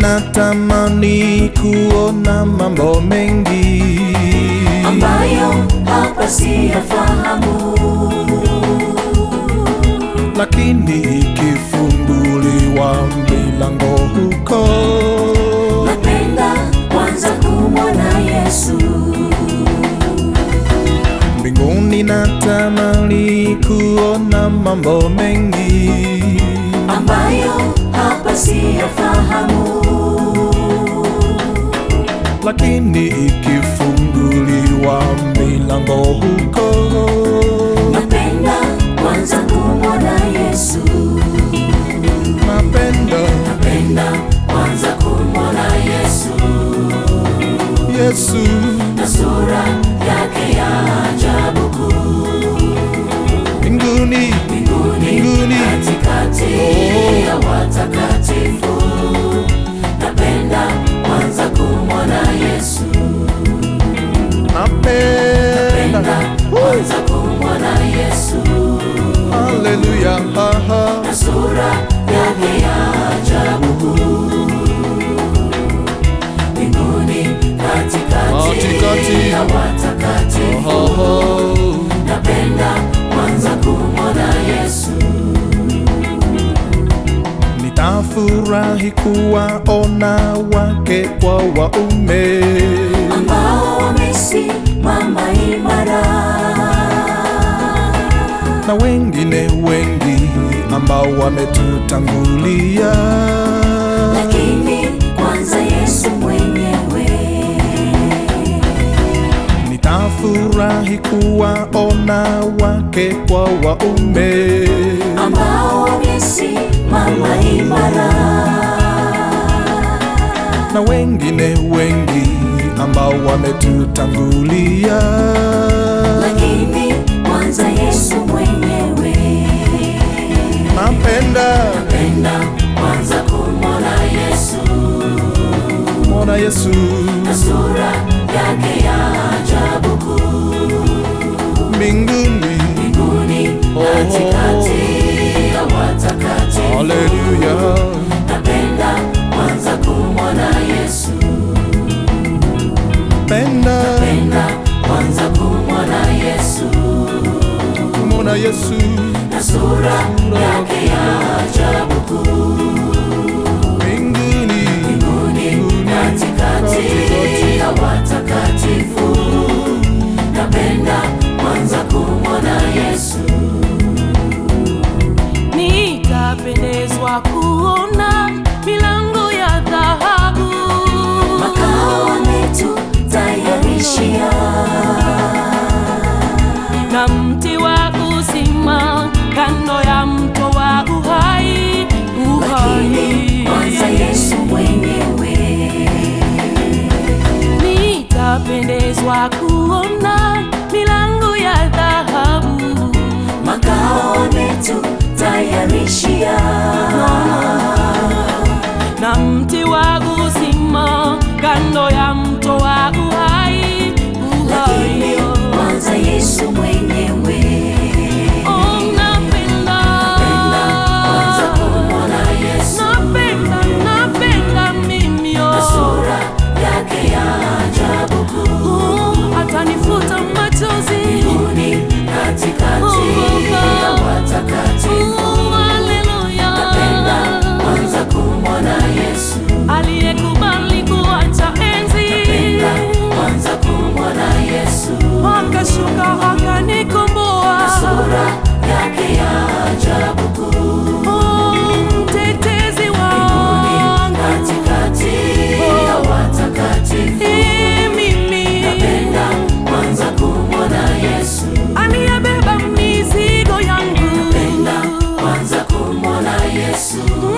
natamani kuona mambo mengi ambayo hapa siyafahamu, lakini ikifunguliwa milango huko napenda kwanza kumwona Yesu. mbinguni natamani kuona mambo mengi ambayo hapa siyafahamu, lakini ikifunguliwa milango huko napenda kwanza kumwona Yesu. napenda Napenda kwanza kumwona Yesu Yesu na sura yake ya ajabu kuu mbinguni mbinguni Mbinguni. katikati ya watakatifu. Napenda kwanza kumwona Yesu, napenda napenda kwanza kumwona Yesu haleluya haha na sura yake ya ajabu kuu mbinguni katikati Katikati. ya watakatifu. Oho. Napenda kwanza kumwona Yesu, nitafurahi kuwaona wake kwa waume ambao wamesimama imara, na wengine wengi ambao wametutangulia lakini kwanza Yesu mwenyewe. nitafurahi kuwaona wake kwa waume ambao wamesimama imara, na wengine wengi ambao wametutangulia lakini kwanza Yesu mwenyewe. napenda Napenda kwanza kumwona Yesu mwona Yesu na sura yake ya ajabu kuu mbinguni mbinguni katikati ya watakatifu. haleluya Napenda kwanza kumwona Yesu, penda napenda kwanza kumwona Yesu kumwona Yesu na sura yake ya ajabu kuu mbinguni mbinguni katikati ya watakatifu. Napenda kwanza kumwona Yesu, Nitapendezwa kuona milango ya dhahabu makao ametutayarishia na mti wa uzima kando ya mto wa uhai, lakini kwanza uhai. Yesu mwenyewe. Nitapendezwa kuona milango ya dhahabu makao ametutayarishia na mti wa uzima kando ya mto wa uhai, lakini uhai. kwanza Yesu mwenyewe. Oh, napenda. Kwanza kumwona Yesu Napenda, napenda mimi, oh. na sura yake ya ajabu kuu Oh, atanifuta machozi mbinguni katikati ya watakatifu. Oh, haleluya. Napenda kwanza kumwona Yesu, aliyekubali kuacha enzi napenda kwanza kumwona Yesu akashuka akanikomboa sura yake ya ajabu kuu Oh, mtetezi mbinguni wangu katikati ya watakatifu. Eh, mimi Napenda kwanza kumwona Yesu, aliyebeba mizigo yangu napenda kwanza kumwona Yesu Mm,